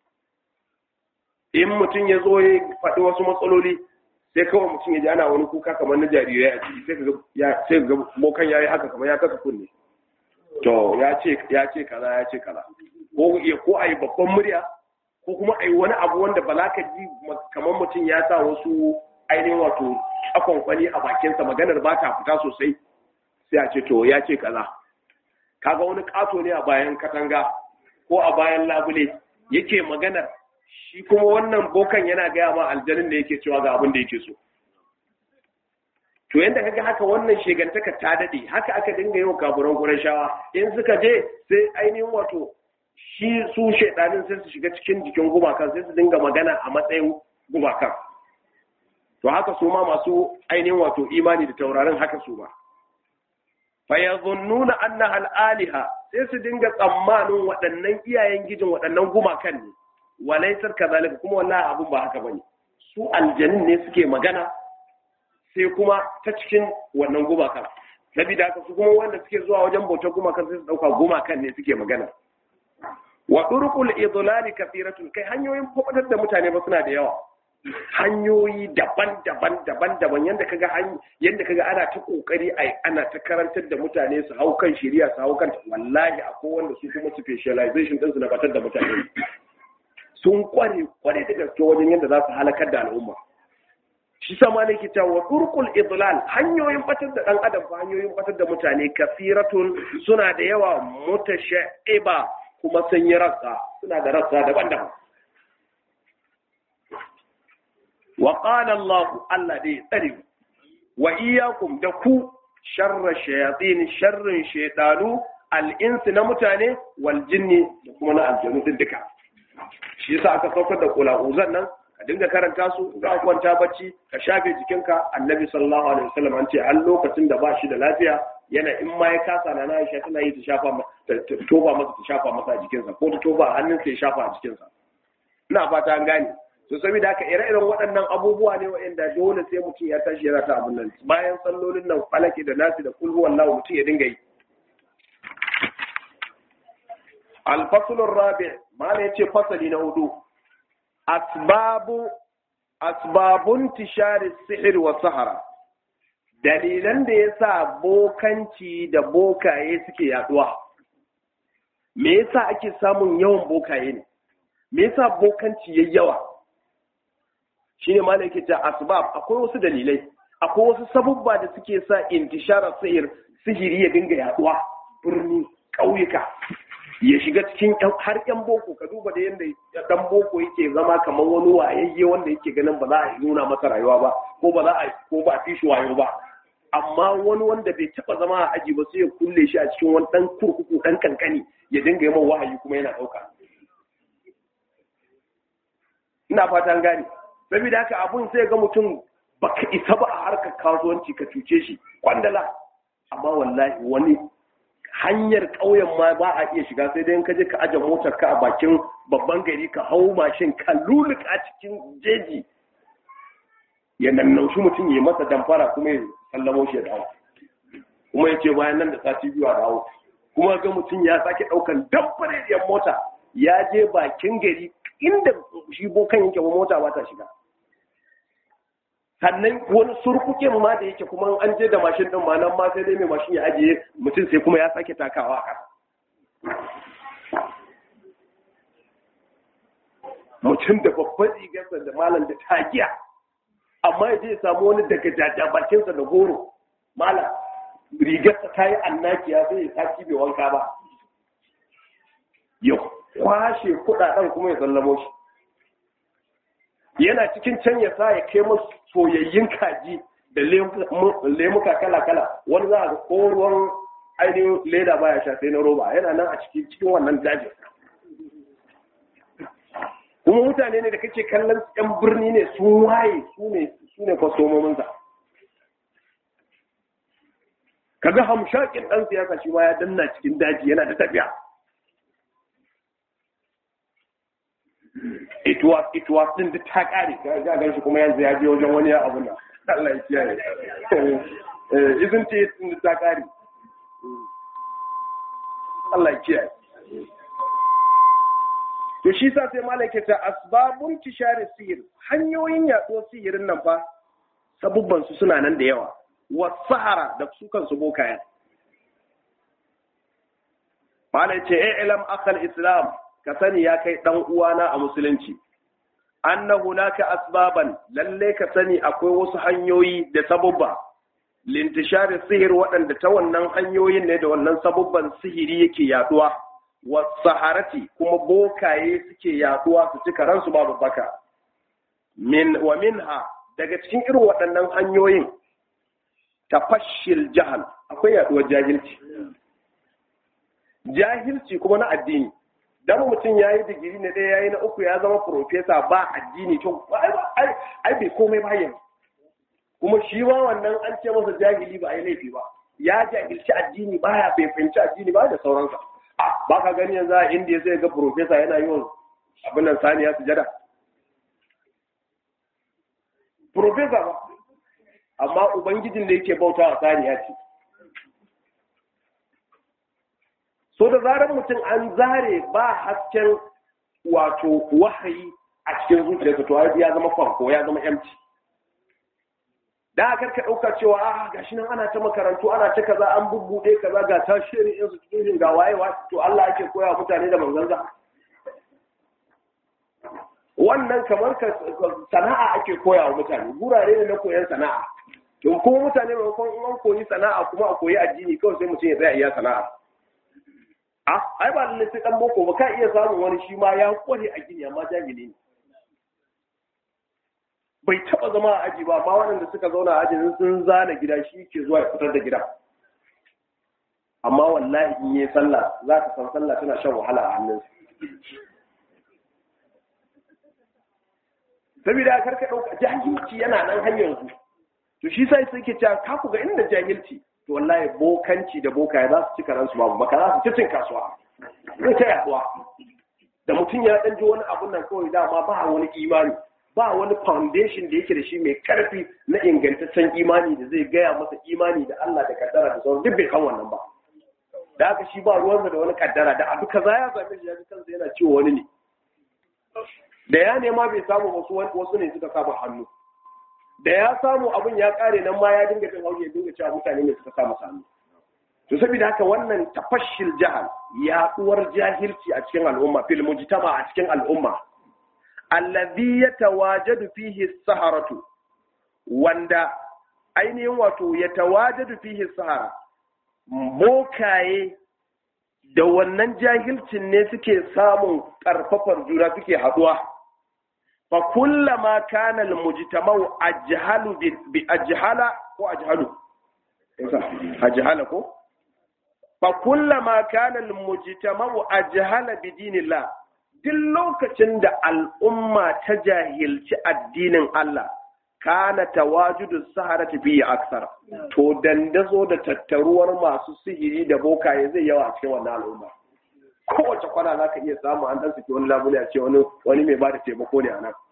in mutum ya zo ya faɗi wasu matsaloli sai kawai mutum ya ji ana wani kuka kamar na jarirai a ciki sai ga bokan ya yi haka kamar ya kasa kunne to ya ce ya ce kaza ya ce kaza ko ya ko ayi babban murya ko kuma ayi wani abu wanda ba za ka ji kamar mutum ya sa wasu ainihin wato akwamfani a bakinsa maganar ba ta fita sosai sai a ce to ya ce kaza kaga wani kato ne a bayan katanga ko a bayan labule yake maganar shi kuma wannan bokan yana gaya ma aljanin da yake cewa ga abin da yake so to yanda kaga haka wannan shegantaka ta dade haka aka dinga yi wa kaburan Qurayshawa in suka je sai ainihin wato shi su shedanin sai su shiga cikin jikin gumakan sai su dinga magana a matsayin gumakan to haka su ma masu ainihin wato imani da taurarin haka su ma fa yadhunnuna annaha al-aliha sai su dinga tsammanin waɗannan iyayen gijin waɗannan gumakan ne walaisar kazalika kuma wallahi abun ba haka bane su aljanin ne suke magana sai kuma ta cikin wannan gumakan saboda haka su kuma wanda suke zuwa wajen bautar gumakan sai su dauka gumakan ne suke magana wa turqul idlal kathiratun kai hanyoyin faɗar da mutane ba suna da yawa hanyoyi daban-daban daban-daban yanda kaga yanda kaga ana ta kokari ai ana ta karantar da mutane su hau kan shari'a su hau kan wallahi akwai wanda su kuma specialization din su na batar da mutane sun kware kware da gaske wajen yadda za su halakar da al'umma shi sama ne ke cewa turkul idlal hanyoyin batar da dan adam fa hanyoyin batar da mutane kasiratun suna da yawa mutasha'iba kuma sun yi rassa suna da rassa daban-daban wa qala Allah Allah dai tsare wa iyyakum da ku sharra shayatin sharrin shaytanu al-insi na mutane wal jinni da kuma na aljanu duka shi yasa aka saukar da kula'uzan nan ka dinga karanta su za ka kwanta bacci ka shafe jikinka annabi sallallahu alaihi wasallam an ce har lokacin da ba shi da lafiya yana in ma ya kasa na na Aisha tana yi ta shafa ta toba masa ta shafa masa a jikinsa ko ta toba a hannunsa ya shafa a jikinsa ina fata an gane to saboda haka ire-iren waɗannan abubuwa ne waɗanda dole sai mutum ya tashi yana ta abin nan bayan sallolin nan falaki da nasi da kulhu wallahu mutum ya dinga yi alfasulun rabi mana ya ce fasali na hudu asbabu asbabun tishari sihir wa sahara dalilan da ya sa bokanci da bokaye suke yaduwa me yasa ake samun yawan bokaye ne me yasa bokanci yayi yawa shine malai yake ta asbab akwai wasu dalilai akwai wasu sabubba da suke sa intishara sihir sihiri ya dinga yaduwa birni ƙauyuka ya shiga cikin har yan boko ka duba da yadda dan boko yake zama kamar wani wayayye wanda yake ganin ba za a nuna masa rayuwa ba ko ba za a ko ba a fi shi wayo ba amma wani wanda bai taba zama a aji ba sai ya kulle shi a cikin wani dan kurkuku dan kankani ya dinga yi wahayi kuma yana dauka ina fatan gane saboda haka abun sai ga mutum baka isa ba a harkar kasuwanci ka cuce shi kwandala amma wallahi wani hanyar ƙauyen ma ba a iya shiga sai dai ka je ka aje motar ka a bakin babban gari ka hau mashin ka luluka cikin jeji ya nannaushi mutum ya masa damfara kuma ya sallamo shi ya dawo kuma ya ce bayan nan da sati biyu a dawo kuma ga mutum ya sake ɗaukan damfarariyar mota ya je bakin gari inda shi bokan yake ba mota ba ta shiga sannan wani surkuken ma da yake kuma an je da mashin din ma nan ma sai dai mai mashin ya ajiye mutum sai kuma ya sake takawa a mutum da babban rigarsa da malam da tagiya amma ya je ya samu wani daga jajabakinsa da goro malam rigarsa ta yi annakiya sai ya saki bai wanka ba ya kwashe kudaden kuma ya sallamo shi yana cikin can ya sa ya kai masu soyayyun kaji da lemuka kala-kala wani za a ga ko ruwan ainihin leda baya sha sai na roba yana nan a cikin cikin wannan dajin kuma mutane ne da kake kallon yan birni ne sun waye su ne su ne kwastomominsa kaga hamshakin ɗan siyasa shi ma ya danna cikin daji yana ta tafiya ituwa ituwa din duk ta kare ga gan shi kuma yanzu ya je wajen wani abu na Allah ya kiyaye eh izin ce din ta kare Allah ya kiyaye to shi sa sai malaka ta asbabun tishari sihir hanyoyin yaɗuwar sihirin nan fa sabubban su suna nan da yawa wasahara da su kansu bokayen malaka ce eh ilam akal islam ka sani ya kai ɗan uwana a musulunci anna hunaka asbaban lalle ka sani akwai wasu hanyoyi da sabubba lintishari sihir waɗanda ta wannan hanyoyin ne da wannan sabubban sihiri yake yaduwa wasaharati kuma bokaye suke yaduwa su cika ransu babu baka min wa minha daga cikin irin waɗannan hanyoyin tafashil jahal akwai yaduwar jahilci jahilci kuma na addini dan mutum ya yi digiri na ɗaya ya yi na uku ya zama profesa ba addini to ai bai komai ba yanzu kuma shi ma wannan an ce masa jahili ba a yi laifi ba ya jahilci addini ba ya bai fahimci addini ba da sauransa ba ka gani yanzu a indiya zai ga profesa yana yi wa abin nan saniya sujada profesa ba amma ubangijin da yake bauta a saniya ce so da zarar mutum an zare ba hasken wato wahayi a cikin zuciyarsa to ya zama fanko ya zama empty da aka ka dauka cewa a gashi nan ana ta makarantu ana ta kaza an bubbude kaza ga tashirin institution ga wayewa to Allah ake koya mutane da manzanza wannan kamar ka sana'a ake koya wa mutane gurare ne na koyan sana'a to kuma mutane maimakon an koyi sana'a kuma a koyi addini kawai sai mutum ya tsaya iya sana'a a ai ba lalle sai dan boko ba ka iya samun wani shi ma ya kware a gini amma jahili ne bai taba zama a aji ba amma waɗanda suka zauna a aji sun zana gida shi ke zuwa ya fitar da gida amma wallahi in yi sallah za ka san sallah tana shan wahala a hannunsa saboda karka ɗauka jahilci yana nan har yanzu to shi sai suke cewa ka ku ga inda jahilci to wallahi bokanci da bokaye za su ci karansu babu baka za su ci cin kasuwa zai ta yaduwa da mutum ya ɗan ji wani abun nan kawai dama ba wani imani ba wani foundation da yake da shi mai karfi na ingantaccen imani da zai gaya masa imani da Allah da kaddara da sauran duk bai kan wannan ba da haka shi ba ruwansa da wani kaddara da abu kaza ya same shi ya ji kansa yana ciwo wani ne da ya nema bai samu wasu wasu ne suka saba hannu da ya samu abin ya kare nan ma ya dinga jin hauke dinga cewa mutane ne suka sa masa hannu to saboda haka wannan tafashil jahal yaduwar jahilci a cikin al'umma fil mujtama a cikin al'umma alladhi yatawajadu fihi saharatu wanda ainihin wato yatawajadu fihi sahara bokaye da wannan jahilcin ne suke samun karfafar juna suke haduwa fa kullama kana almujtama'u ajhalu bi ajhala ko ajhalu ajhala ko fa kullama kana al-mujtama'u ajhala bi dinillah duk lokacin da al'umma ta jahilci addinin Allah kana tawajudu saharati fi aksar to dandazo da tattaruwar masu sihiri da bokaye zai yawa a cikin wannan al'umma kowace kwana zaka iya samu an dan saki wani labule a ce wani wani mai bada taimako ne a nan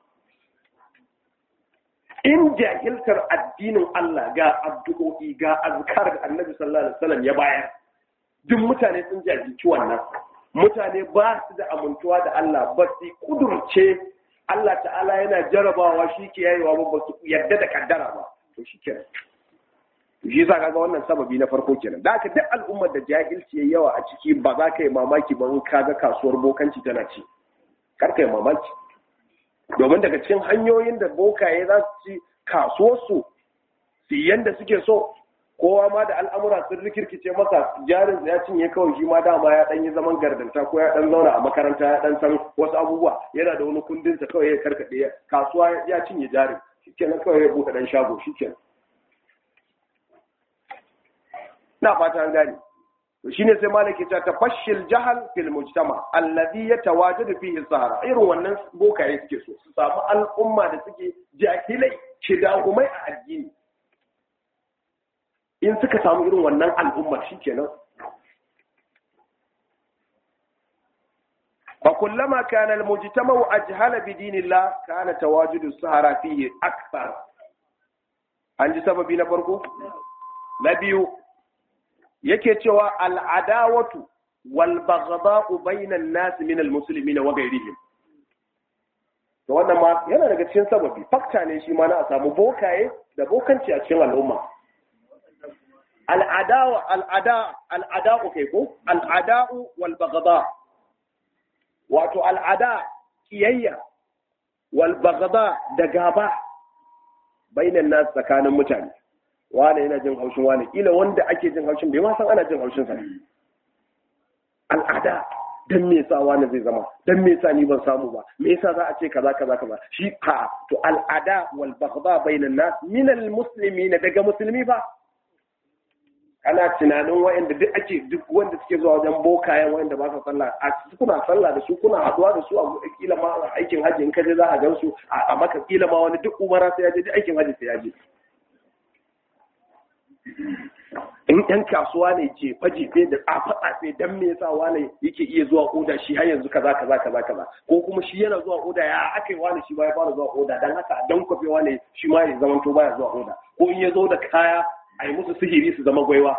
in jahiltar addinin Allah ga addu'o'i ga azkar da Annabi sallallahu alaihi wasallam ya bayar duk mutane sun jahilci wannan mutane ba su da amintuwa da Allah ba su kudurce Allah ta'ala yana jarabawa shi ke yayewa ba su yarda da kaddara ba to shi kenan shi za kaga wannan sababi na farko kenan da haka duk al'ummar da jahilci yayi yawa a ciki ba za ka yi mamaki ba in ka ga kasuwar bokanci tana ci kar ka yi mamaki domin daga cikin hanyoyin da bokaye za su ci kasuwarsu su yanda suke so kowa ma da al'amura sun rikirkice masa jarin ya cinye kawai shi ma dama ya dan yi zaman gardanta ko ya dan zauna a makaranta ya dan san wasu abubuwa yana da wani kundin sa kawai ya karkade kasuwa ya cinye jarin shikenan kawai ya buɗe dan shago shikenan na fata an gane to shine sai malaki ta tafashil jahal fil mujtama alladhi yatawajadu fihi sahara irin wannan bokaye suke so su samu al'umma da suke jahilai kidahumai a addini in suka samu irin wannan al'ummar shikenan fa kullama kana al-mujtama'u ajhala bi dinillah kana tawajudu sahara fihi akthar an ji sababi na farko na biyu yake cewa al'adawatu wal baghdha'u bainan nas min al-muslimin wa ghayrihim to wannan ma yana daga cikin sababi fakta ne shi ma na a samu bokaye da bokanci a cikin al'umma al'adawa al'ada al'ada'u kai ko al'ada'u wal baghdha wato al'ada kiyayya wal baghdha da gaba bainan nas tsakanin mutane wane yana jin haushin wane kila wanda ake jin haushin bai ma san ana jin haushin sa al'ada dan me yasa wani zai zama dan me yasa ni ban samu ba me yasa za a ce kaza kaza kaza shi ka to al'ada wal baghdha bainan nas min al muslimin daga musulmi ba kana tunanin wa'anda duk ake duk wanda suke zuwa wajen bokayen wa'anda ba su sallah a kuna sallah da su kuna haduwa da su a kila ma aikin hajji in kaje za a gan su a maka kila ma wani duk umara sai ya je duk aikin hajji sai ya je in yan kasuwa ne jefe-jefe da tsafe-tsafe don me yasa wane yake iya zuwa oda shi har yanzu kaza kaza kaza kaza ko kuma shi yana zuwa oda ya aka yi wane shi ba ya fara zuwa oda don haka don kwafe wane shi ma ya zama to baya zuwa oda ko in ya zo da kaya a yi musu sihiri su zama gwaiwa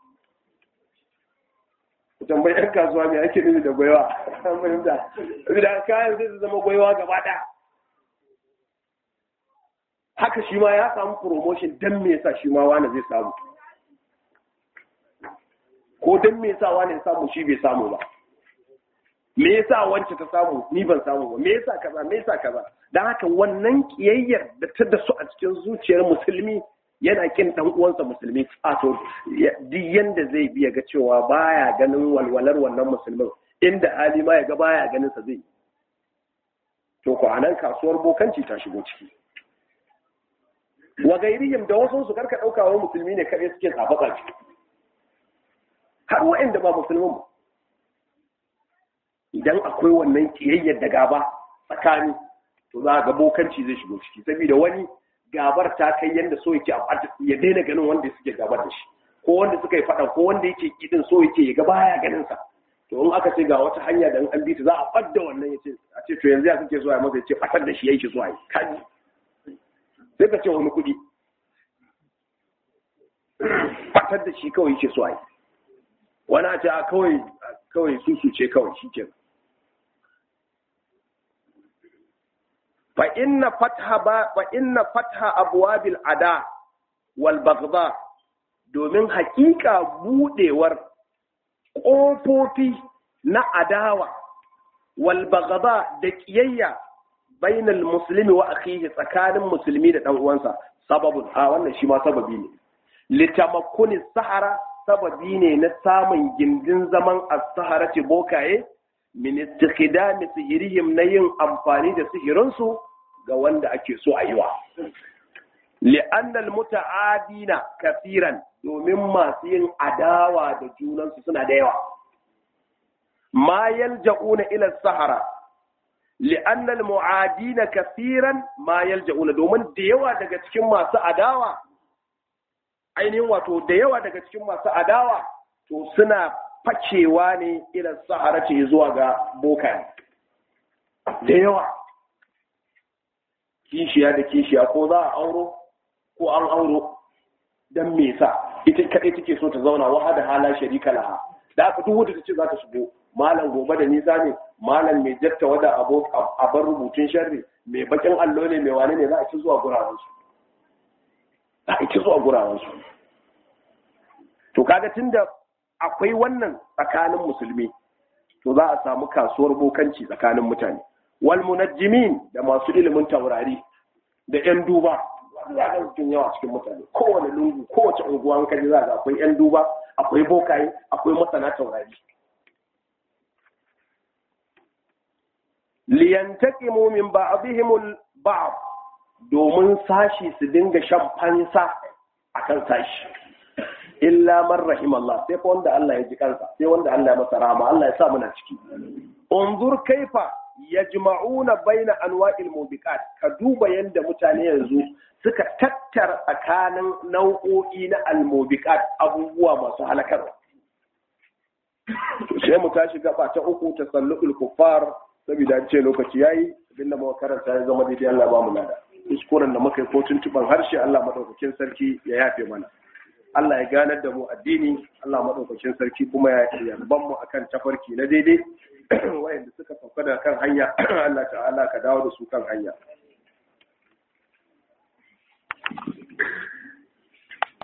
tambayi yan kasuwa me ake nufi da gwaiwa an fahimta da kayan zai zama gwaiwa gaba ɗaya haka shi ma ya samu promotion don me yasa shi ma wani zai samu ko don me yasa wani ya samu shi bai samu ba me yasa wance ta samu ni ban samu ba me yasa kaza me yasa kaza dan haka wannan kiyayyar da ta da su a cikin zuciyar musulmi yana kin dan uwansa musulmi a to duk yanda zai biya ga cewa baya ganin walwalar wannan musulmin inda hali ma ya ga baya ganin sa zai to ko anan kasuwar bokanci ta shigo ciki wa gairihim da wasu su karka dauka wa musulmi ne kare suke tsafa ciki har wa'anda ba musulmin ba idan akwai wannan kiyayyar da gaba tsakani to za ga bokanci zai shigo ciki saboda wani gabar ta kai yanda so yake ya daina ganin wanda suke gabar da shi ko wanda suka yi faɗa ko wanda yake kidin so yake ya ga baya ganin sa to in aka ce ga wata hanya da an bi ta za a fadda wannan yace a ce to yanzu ya kake so ya masa yace fatar da shi yayi shi so ai kaji sai ka ce wani kuɗi fatar da shi kawai yake so ai wani a ce a kawai kawai susu ce kawai shi ke fa inna fatha ba fa inna fatha abwabil ada wal baghdha domin hakika budewar kofofi na adawa wal baghdha da kiyayya bainal muslimi wa akhihi tsakanin musulmi da dan uwansa sababun a wannan shi ma sababi ne litamakkuni sahara sababi ne na samun gindin zaman as-sahara ce bokaye min istikhdami sihirihim na yin amfani da sihirinsu ga wanda ake so a yi wa li'annal muta'adina kafiran domin masu yin adawa da junansu suna da yawa ma yalja'una ila sahara li'annal mu'adina kafiran ma yalja'una domin da yawa daga cikin masu adawa ainihin wato da yawa daga cikin masu adawa to suna fakewa ne ila sahara ce zuwa ga boka da yawa kishiya da kishiya ko za a auro ko an auro don me sa ita kadai take so ta zauna wahada hala sharika laha da aka duk wanda tace za ta shigo malam gobe da nisa ne malam mai jatta wada abo abar rubutun sharri mai bakin allo ne mai wane ne za a ci zuwa gurawan su za a ci zuwa gurawan su to kaga tunda akwai wannan tsakanin musulmi to za a samu kasuwar bokanci tsakanin mutane wal munajjimin da masu ilimin taurari da yan duba za ga cikin yawa cikin mutane kowane lungu kowace unguwa an kaji za ga akwai yan duba akwai bokaye akwai masana taurari liyantaqimu min ba'dihim al-ba'd domin sashi su dinga shan fansa akan sashi illa man rahim Allah sai fa wanda Allah ya ji kansa sai wanda Allah ya masa rahama Allah ya sa muna ciki unzur kaifa yajma'una baina anwa'il mubiqat ka duba yanda mutane yanzu suka tattara tsakanin nau'o'i na almubiqat abubuwa masu halakarwa sai mu tashi gaba ta uku ta sallukul kuffar saboda an ce lokaci yayi abinda muka karanta ya zama daidai Allah ba mu lada kuskuren da muka yi ko tuntuban harshe Allah madaukakin sarki ya yafe mana Allah ya ganar da mu addini Allah madaukakin sarki kuma ya yarban mu akan tafarki na daidai wayanda suka sauka da kan hanya Allah ta'ala ka dawo da su kan hanya